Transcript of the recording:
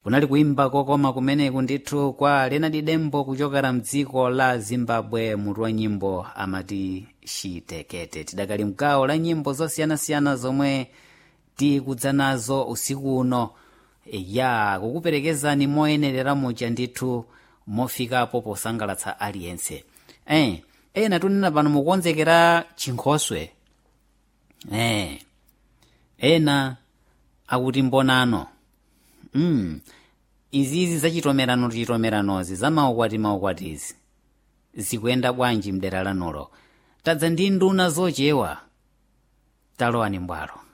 kunali kuimba kokoma kumeneku ndithu kwa lenadi dembo kuchokera mdziko la zimbabwe mutu wa nyimbo amati shitekete tidakali mgawo la nyimbo zosiyanasiyana zomwe tikudza nazo usiku uno ya kukuperekezani moyenerera muja ndithu mofikapo posangalatsa aliyense eh, ena tunena pano mukukonzekera chinkhoswe eh, ena akuti mbonano mm. izizi zachitomerano chitomeranozi za maukwati maukwatizi zikuyenda bwanji mdera lanulo tadza ndi nduna zochewa talowani mbwalo